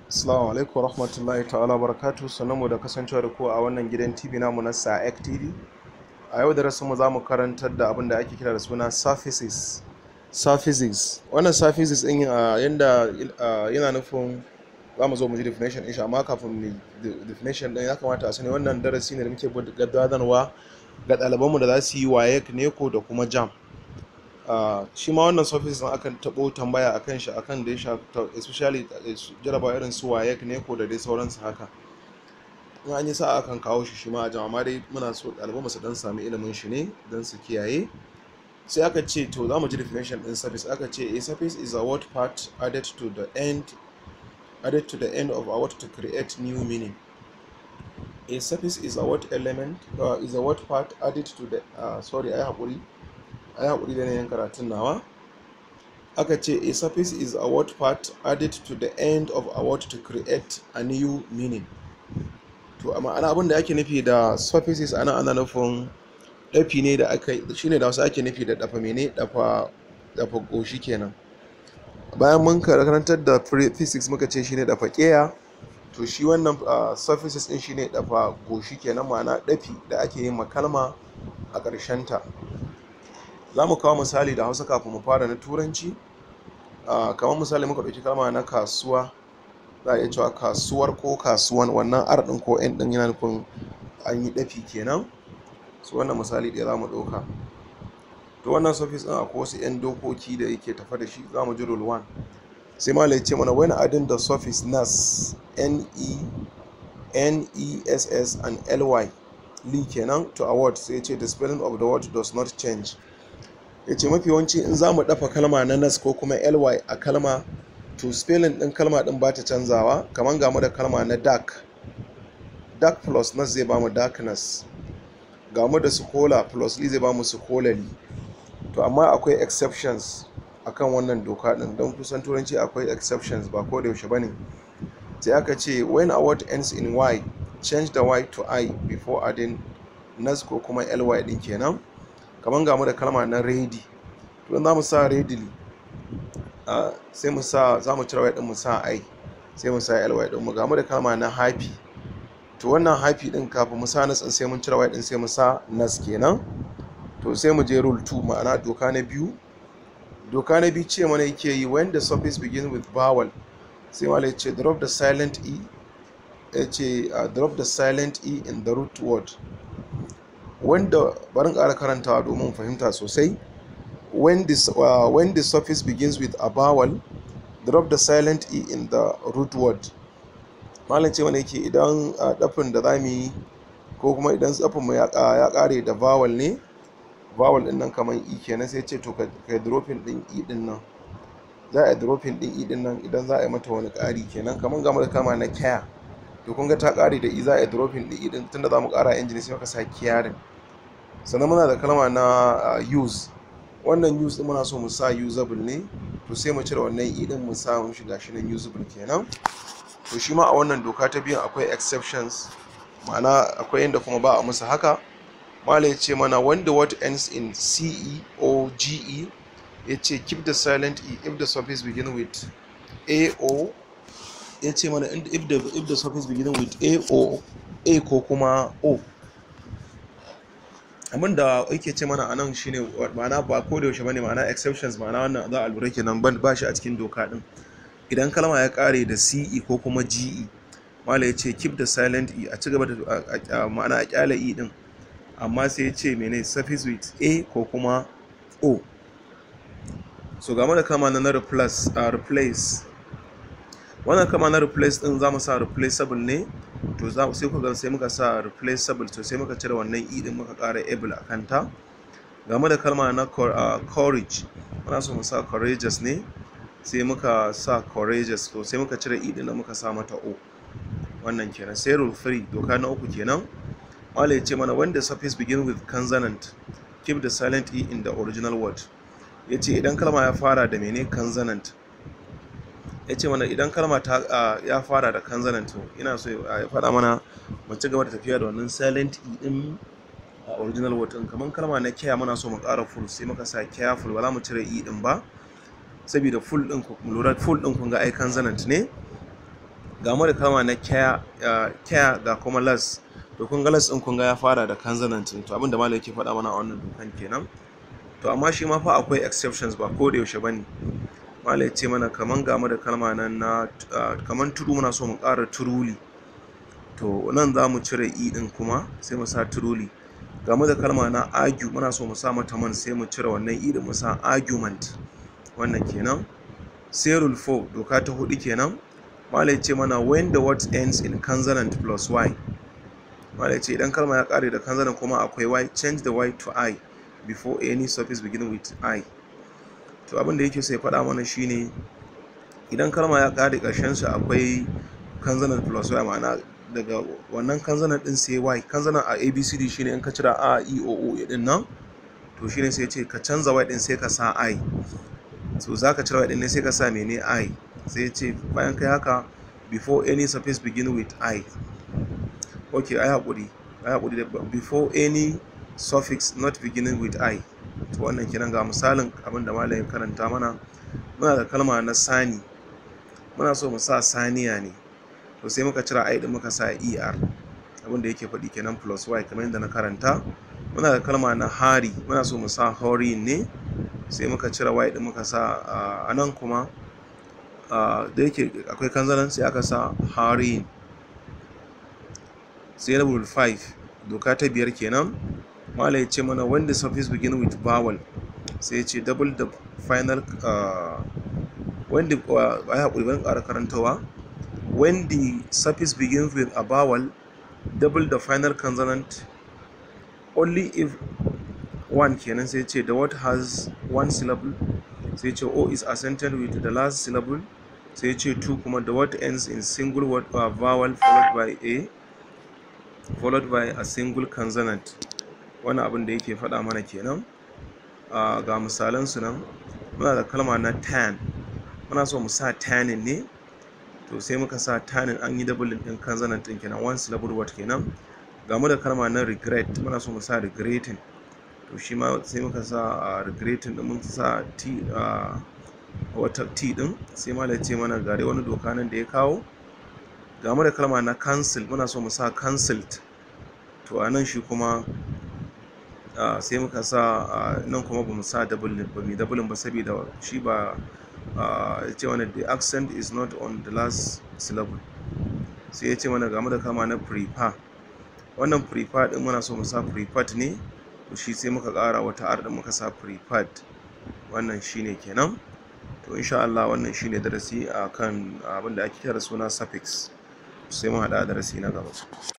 Assalamu alaikum warahmatullahi ta'ala barakatu sanarmu da kasancewa da ku a wannan gidan TV namu na SAEC TV. A yau da mu za mu karantar da abin da ake kira da suna surfaces. Surfaces. Wannan surfaces ɗin uh, yanda uh, yana nufin za mu zo mu ji definition ɗin shi amma kafin mu definition ɗin ya kamata a sani wannan darasi ne da muke gudanarwa ga ɗalibanmu da za su yi WAEC, NECO da kuma JAM. Uh, shi ma wannan surface din akan tabo tambaya akan shi akan da ya shafi especially jaraba irin su WAEC ne ko da dai sauransu haka in an yi sa akan kawo shi shi ma a jama'a dai muna so ɗaliban su dan sami ilimin shi ne don su kiyaye sai aka ce to za mu ji definition din surface aka ce a surface is a word part added to the end added to the end of a word to create new meaning a surface is a word element uh, is a word part added to the uh, sorry ai haƙuri a yi haƙuri da yanayin karatun nawa aka ce a surface is a word part added to the end of a word to create a new meaning to a ma'ana abin da ake nufi da surfaces ana ana nufin ɗafi ne da aka shine da wasu ake nufi da ɗafa mene ɗafa ɗafa goshi kenan bayan mun karantar da physics muka ce shine ɗafa ƙeya to shi wannan surfaces ɗin shine ɗafa goshi kenan ma'ana ɗafi da ake yin makalma a ƙarshen ta za mu kawo misali da hausa kafin mu fara na turanci kamar misali muka ɗauki kalma na kasuwa za a iya cewa kasuwar ko kasuwan wannan r ɗin ko n ɗin yana nufin an yi ɗafi kenan su wannan misali ɗaya za mu ɗauka to wannan surface ɗin akwai wasu 'yan dokoki da yake tafa da shi za mu ji rule 1 sai ma ce mana when adding the surface nas n e n e s s and ly li kenan to a word sai ce the spelling of the word does not change ya ce mafi yawanci in za mu dafa kalma na nas ko kuma ly a kalma to spelling din kalma din ba ta canzawa kamar ga mu da kalma na dark dark plus nas zai bamu darkness ga mu da sukola plus li zai bamu sukolali to amma akwai exceptions akan wannan doka din don kusan turanci akwai exceptions ba ko da yaushe bane sai aka ce when a word ends in y change the y to i before adding nas ko kuma ly din kenan kamar ga mu da kalma na ready to za mu sa readily sai mu sa za mu cire y din mu sa i sai mu sa ly din mu ga mu da kalma na happy to wannan happy din kafin mu sa nas sai mun cire y din sai mu sa nas kenan to sai mu je rule 2 ma'ana doka na biyu doka na biyu ce mana yake yi when the suffix begin with vowel sai malai ce drop the silent e ya ce drop the silent e in the root word wanda barin ƙara karantawa domin fahimta sosai when the, uh, when the suffix begins with a vowel drop the silent e in the root word malam ce wanda yake idan dafin da za mu yi ko kuma idan tsafin mu ya ƙare da vowel ne vowel din nan kamar e kenan sai ce to ka dropping din e din nan za a dropping din e din nan idan za a yi mata wani ƙari kenan kamar game da kama na care to kun ga ta ƙare da e za a yi dropping din e din tunda za mu ƙara engine sai muka sa caring sannan muna da kalma na use wannan use din muna so mu sa usable ne to sai mu cire wannan e din mu sa mu shiga shi nan usable kenan to shi ma a wannan doka ta biyan akwai exceptions ma'ana akwai inda kuma ba a musu haka malai ce mana when the word ends in ce or ge ya ce keep the silent e if the suffix begin with a o ya ce mana if the, if the suffix begin with a o a ko kuma o abin da yake ce mana anan shine ma'ana ba ko da yaushe bane ma'ana exceptions ma'ana wannan za a lura kenan ban ba shi a cikin doka din idan kalma ya kare da ce ko kuma ge mala ya ce keep the silent e a ci gaba da ma'ana a kyale e din amma sai ya ce mene suffix with a ko kuma o so game da kama na replace a replace wannan kama na replace din za mu sa replaceable ne to za sai ku ga sai muka sa replaceable to sai muka cire wannan e din muka ƙara able a kanta game da kalma na courage muna so mu sa courageous ne sai muka sa courageous to sai muka cire e din da muka sa mata o wannan kenan sai rule 3 doka na uku kenan Mala ya ce mana when the suffix begin with consonant keep the silent e in the original word ya ce idan kalma ya fara da mene consonant ya ce mana idan kalma ta ya fara da consonant ina so ya faɗa mana mu ci gaba da tafiya da wannan silent e din a original word din kamar kalma na care muna so mu ƙara full sai muka sa careful ba za mu cire e din ba saboda full din ku lura full din kun ga ai consonant ne ga mu da kalma na care uh, care ga kuma las to kun ga las din kun ga ya fara da consonant to abin da malam yake faɗa mana a wannan dokan kenan to amma shi ma fa akwai exceptions ba ko da yaushe bane malam ya ce mana kaman ga mu da kalma nan na uh, kaman turu muna so mu ƙara turuli to nan za mu cire i din kuma sai mu sa turuli game da kalma na argue muna so mu sa mata man sai mu cire wannan i din mu sa argument wannan kenan sai rule 4 doka ta hudu kenan malai ce mana when the word ends in consonant plus y malai ce idan kalma ya kare da consonant kuma akwai y change the y to i before any suffix begin with i to abin da yake so ya faɗa mana shine idan kalma ya kare ƙarshen shi akwai consonant plus y ma'ana daga wannan kanzanan din sai y kanzanan a abcd shine in ka cira a e o o din nan to shine sai ce ka canza y din sai ka sa i so za ka cire y din ne sai ka sa mene i sai ce bayan kai haka before any suffix begin with i ok ai hakuri ai hakuri da before any suffix not beginning with i to wannan kenan ga misalin abin da malamin karanta mana muna da kalma na sani muna so mu sa saniya ne to sai muka cira i din muka sa er abin da yake faɗi kenan plus y kamar yadda na karanta muna da kalma na hari muna so mu sa horin ne sai muka cira y din muka sa a nan kuma da yake akwai kanzanan sai aka sa harin sai level 5 doka ta biyar kenan mala ya ce mana when the suffix begin with vowel sai ya ce double the final when the ai haƙuri ban ƙara karantawa when the suffix begins with a vowel double the final consonant only if one kenan sai ce the word has one syllable sai ce o is accented with the last syllable sai ce two kuma the word ends in single word or vowel followed by a followed by a single consonant wannan abin da yake faɗa mana kenan ga misalan su nan muna da kalma na tan muna so mu sa tanin ne to sai muka sa tanin an yi double din consonant din kenan one syllable word kenan ga mu da kalma na regret muna so mu sa regretting to shi ma sai muka sa regretting din mun sa t wata t din sai ma ce mana gare wani doka nan da ya kawo ga mu da kalma na cancel muna so mu sa cancelled to a nan shi kuma sai muka sa nan kuma ba mu sa double ba mu double ba saboda shi ba ya ce mana the accent is not on the last syllable sai ya ce mana game da kama na prefer wannan prefer din muna so mu sa preferred ne to shi sai muka ƙara wata r din muka sa preferred wannan shine kenan to insha Allah wannan shine darasi akan abin da ake kira suna suffix sai mu haɗa darasi na gaba